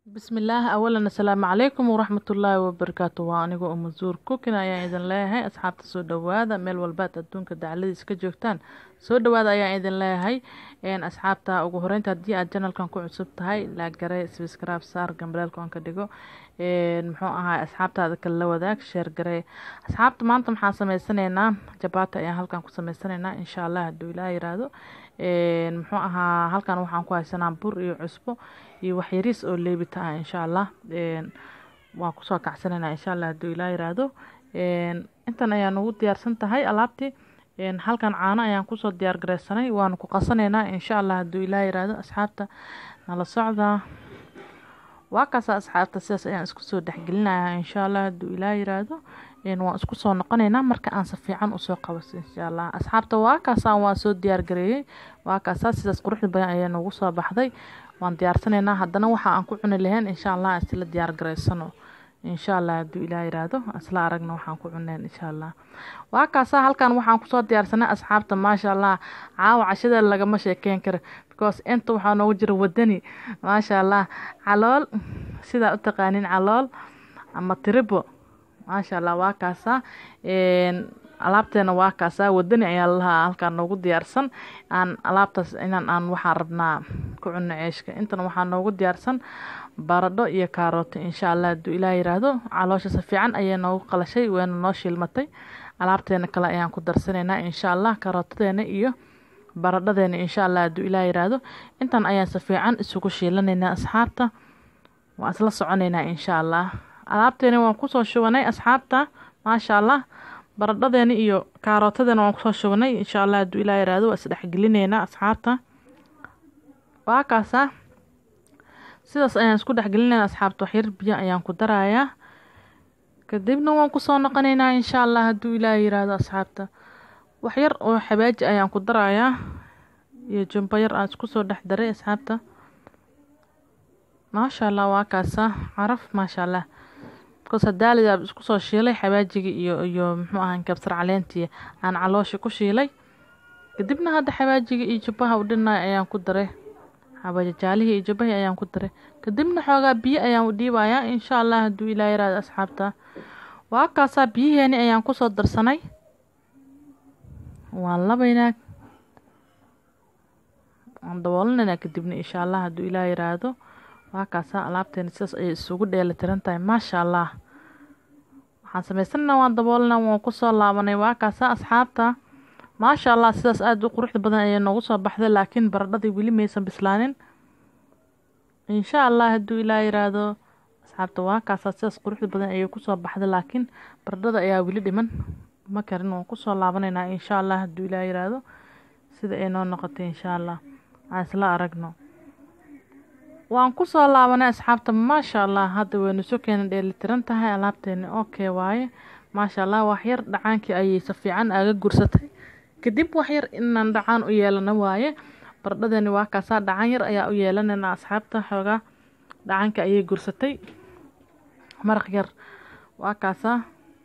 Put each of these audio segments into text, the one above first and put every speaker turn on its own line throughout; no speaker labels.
bismillaah awalan assalaamu calaykum waraxmatullaahi wabarakaatu waa anigoo umazuur kukin ayaan idin leeyahay asxaabta soo dhowaada meel walbaad adduunka dacladiis ka joogtaan soo dhowaada ayaan idin leeyahay asxaabta ugu horeynta haddii aad janalkan ku cusub tahay laagare sbskraab saar gambaleelka aan ka dhigo muxuu ahaa asxaabtaada kale la wadaag sheer garee asxaabta maanta maxaan sameysanaynaa jabaata ayaan halkan ku sameysanaynaa insha allah hadduu ilaa yiraahdo muxuu ahaa halkan waxaan ku haysanaa bur iyo cusbo iyo waxyariis oo leebita ah insha allah waan kusoo kacsanaynaa insha allah hadduu ilaa yiraahdo intan ayaa nagu diyaarsan tahay alaabtii halkan caano ayaan kusoo diyaar gareysanay waanu ku qasanaynaa insha allah hadduu ilaa yiraahdo asxaabta nala socda waa kaasa asxaabta sidaas ayaan isku soo dhexgelinayaa insha allah hadduu ilaa yiraahdo waan isku soo noqonaynaa marka aan si fiican usoo qabaso insha allah asxaabta waa kaasaan waan soo diyaar gareeyey waa kaasaa sidaas quruxda badan ayaa noogu soo baxday waan diyaarsanaynaa haddana waxa aan ku cuni lahayn insha allah isla diyaar gareysano insha allah hadduu ilaa yiraahdo isla aragna waxaan ku cuneen insha allah waa kaasaa halkan waxaan kusoo diyaarsanay asxaabta maasha allah caawa cashada lagama sheekeyn karo because inta waxaa noogu jira wadani maasha allah calool sidaa u taqaanin calool ama tiribo maasha allah waa kaasaa alaabteena waa kaasaa wadani ayaa lalahaa halkaan noogu diyaarsan aan alaabtaas inaan aan waxaan rabnaa ku cunno ceeshka intan waxaa noogu diyaarsan baradho iyo kaarooto insha allah hadduu ilaa yiraahdo caloosha si fiican ayay noogu qalashay wayna noo shiilmatay alaabteena kale ayaan ku darsanaynaa insha allah karootadeena iyo baradhadeena insha allah hadduu ilaa yiraahdo intan ayaan si fiican isugu shiilanaynaa asxaabta waan isla soconaynaa insha allah alaabteena waan kusoo shubanay asxaabta maasha allah baradhadeena iyo kaarootadeena waan kusoo shubanay insha allah hadduu ilaa yiraahdo waa isdhexgelineynaa asxaabta waa kaasaa sidaas ayaan isku dhexgelinayna asxaabta waxyar biyo ayaan ku darayaa kadibna waan kusoo noqonaynaa insha allah hadduu ilaa yiraahdo asxaabta waxyar oo xabaaji ayaan ku darayaa iyo jumbo yar aan isku soo dhex daray asxaabta maasha allah waa kaasa caraf maasha allah bikoos hadaalidaa isku soo shiilay xabaajigii iyo iyo muxuu ahaa kabsar caleentii aan caloosha ku shiilay kadibna hadda xabaajigii iyo jubbaha u dhinay ayaan ku daray xabajajaalihii iyo jubbahii ayaan ku daray kadibna xoogaa biyo ayaan u dhiibayaa insha allah hadduu ilaa yaraado asxaabta waa kaasaa biyaheeni ayaan kusoo darsanay waan labaynaa waan daboolinaynaa kadibna insha allah hadduu ilaa yiraahdo waa kaasaa alaabteena sidaas ayay isugu dheeli tiran tahay maasha allah waxaan samaysanaynaa waan daboolinaa waan kusoo laabanay waa kaasaa asxaabta maasha allah sidaas aada u quruxda badan ayay noogu soo baxday laakiin baradhadii weli maysan bislaanin insha allah hadduu ilaa yiraahdo asxaabta waa kaasaa sidaas quruxda badan ayay kusoo baxday laakiin baradhada ayaa weli dhiman ma karin waan kusoo laabanaynaa insha allah hadduu ilaa yiraahdo sida ay noo noqotay insha allah aan isla aragno waan kusoo laabanay asxaabta maasha allah hadda waynu soo keena dheelitiran tahay alaabteeni okay waaye maasha allah waxyar dhacaankii ayay si fiican aaga gursatay kadib waxyar inaan dhacaan u yeelano waaye baradhadeeni waa kaasaa dhacaan yar ayaa u yeelanayna asxaabta xoogaa dhacaanka ayay gursatay maraq yar waa kaasaa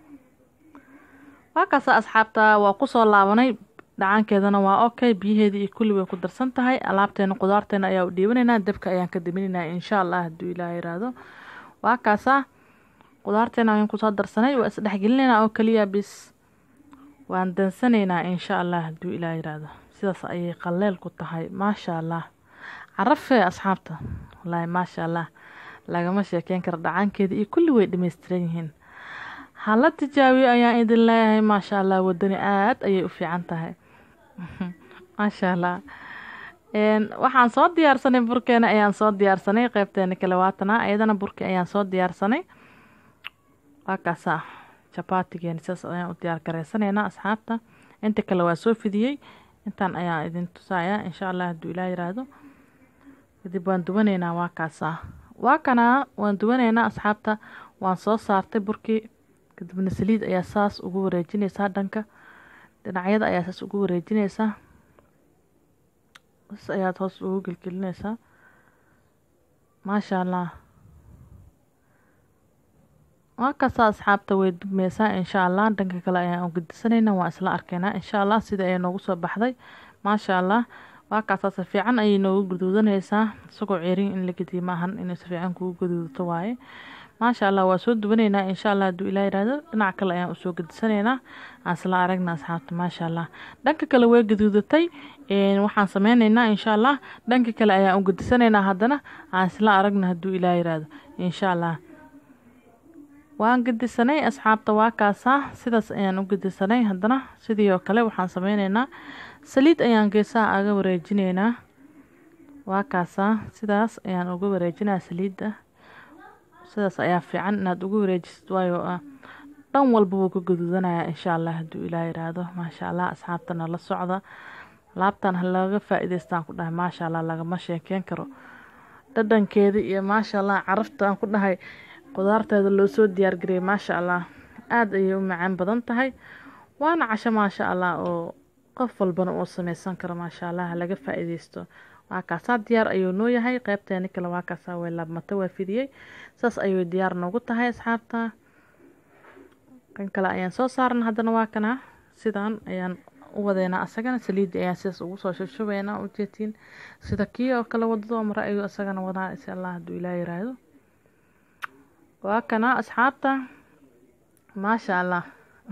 waa kaasaa asxaabta waa kusoo laabanay dhacaankeedana waa okay biyaheedii iyo kulli way ku darsan tahay alaabteena qudaarteena ayaa u dhiibanaynaa dabka ayaan ka diminaynaa insha allah hadduu ilaa yiraahdo waa kaasaa qudaarteena ayaan kusoo darsanay waa isdhexgelinaynaa oo kaliya bis waan dansanaynaa insha allah hadduu ilaa yiraahdo sidaas ayay qaleel ku tahay maasha allah carafee asxaabta wallaahi maasha allah lagama sheekeyn karo dhacaankeeda iyo kulli way dhammaystiran yihiin hala tijaabiyo ayaan idin leeyahay maasha allah wadani aada ayay u fiican tahay maasha allah waxaan soo diyaarsanay burkeena ayaan soo diyaarsanay qeybteena kale waatana ayadana burki ayaan soo diyaarsanay waa kaasaa jabaatigeeni sidaas ayaan u diyaar gareysanaynaa asxaabta inta kale waa soo fidiyey intaan ayaan idin tusayaa insha allah hadduu ilaa yiraahdo kadib waan duwanaynaa waa kaasaa waa kanaa waan duwanaynaa asxaabta waan soo saartay burkii kadibna saliid ayaa saas ugu wareejinaysaa dhanka dhinacyada ayaa saas ugu wareejinaysaa saas ayaad hoos ugu gelgelinaysaa maasha allah waa kaasaa asxaabta way dubmeysaa insha allah dhanka kale ayaan u gedisanayna waan isla arkaynaa insha allah sida ay noogu soo baxday maasha allah waa kaasaa si fiican ayay noogu guduudanaysaa isagoo ceerin in la gediye maahan inay si fiican kugu guduudato waaye maasha allah waa soo duwanaynaa insha allah hadduu ilaa yihahdo dhinac kale ayaan usoo gedisanaynaa aan isla aragna asxaabta maasha allah dhanka kale way gaduudatay waxaan sameyneynaa insha allah dhanka kale ayaan u gedisanaynaa haddana aan isla aragna hadduu ilaa yihahdo insha allah waan gedisanay asxaabta waa kaasaa sidaas ayaan u gedisanay haddana sidii oo kale waxaan sameyneynaa saliid ayaan geesaha aga wareejineynaa waa kaasaa sidaas ayaan uga wareejinaa saliidda sidaas ayaa fiican inaad ugu wareejisid waayo dhan walba wuu ka gaduudanayaa insha allah hadduu ilaa yiraahdo maasha allah asxaabtana la socda laabtan ha laga faa-iideystaan ku dhahay maasha allah lagama sheekeyn karo dhadhankeeda iyo maasha allah caraftaan ku dhahay qudaarteeda loo soo diyaargariyay maasha allah aada ayay u macaan badan tahay waana casho maasha allah oo qof walbana uu sameysan karo maasha allah laga faa-iideysto waa kaasaa diyaar ayuu noo yahay qeybteeni kale waa kaasaa way laabmata waa fidiyey saas ayuu diyaar noogu tahay asxaabta kan kale ayaan soo saarna haddana waa kana sidaan ayaan u wadeynaa asagana saliidda ayaan sidaas ugu soo shushubeynaa ujeetiin sida kii oo kale wadado mare ayuu isagana wadaa insha allah hadduu ilaa yiraahdo waa kana asxaabta maasha allah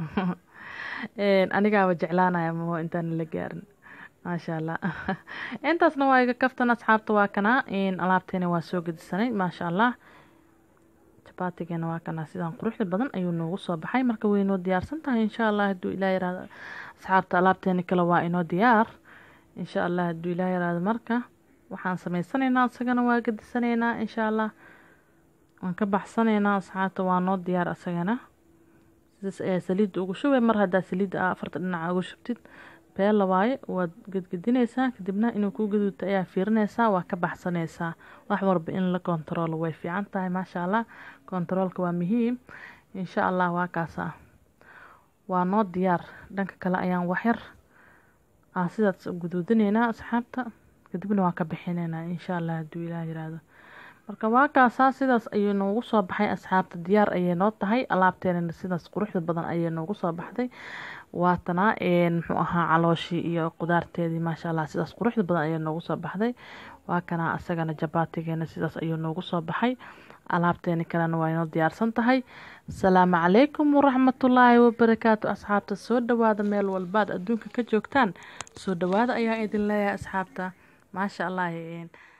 anigaaba jeclaanaya maho intaan la gaarin maasha allah intaasna waa iga kaftan asxaabta waa kana alaabteena waa soo gedisanay maasha allah jabaatigeena waa kana sidaan quruxda badan ayuu noogu soo baxay marka way inoo diyaarsan tahay insha allah hadduu ilaa yiraahdo asxaabta alaabteeni kale waa inoo diyaar insha allah hadduu ilaa yiraahdo marka waxaan sameysanaynaa isagana waa gedisanaynaa insha allah waan ka baxsanaynaa asxaabta waa noo diyaar isagana sidaas ayaa saliidda ugu shubay mar haddaa saliidda afarta dhinaca ugu shubtid beela waaye waad gedgedinaysaa kadibna inuu kuu gaduudto ayaa fiirinaysaa waa ka baxsanaysaa wax walba in la kontaroolo way fiican tahay maasha allah kontaroolka waa muhiim insha allah waa kaasaa waa noo diyaar dhanka kale ayaan waxyar aan sidaas guduudinaynaa asxaabta kadibna waan ka bixinaynaa insha allah hadduu ilaah yiraahdo marka waa kaasaa sidaas ayuu noogu soo baxay asxaabta diyaar ayay noo tahay alaabteenana sidaas quruxda badan ayay noogu soo baxday waatana muxuu ahaa calooshii iyo qudaarteedii maasha allah sidaas quruxda badan ayay noogu soo baxday waa kana asagana jabaatigeena sidaas ayuu noogu soo baxay alaabteeni kalena waa inoo diyaarsan tahay asalaamu calaykum waraxmatullaahi wabarakaatu asxaabta soo dhawaada meel walbaad adduunka ka joogtaan soo dhawaada ayaa idin leeyahay asxaabta maasha allah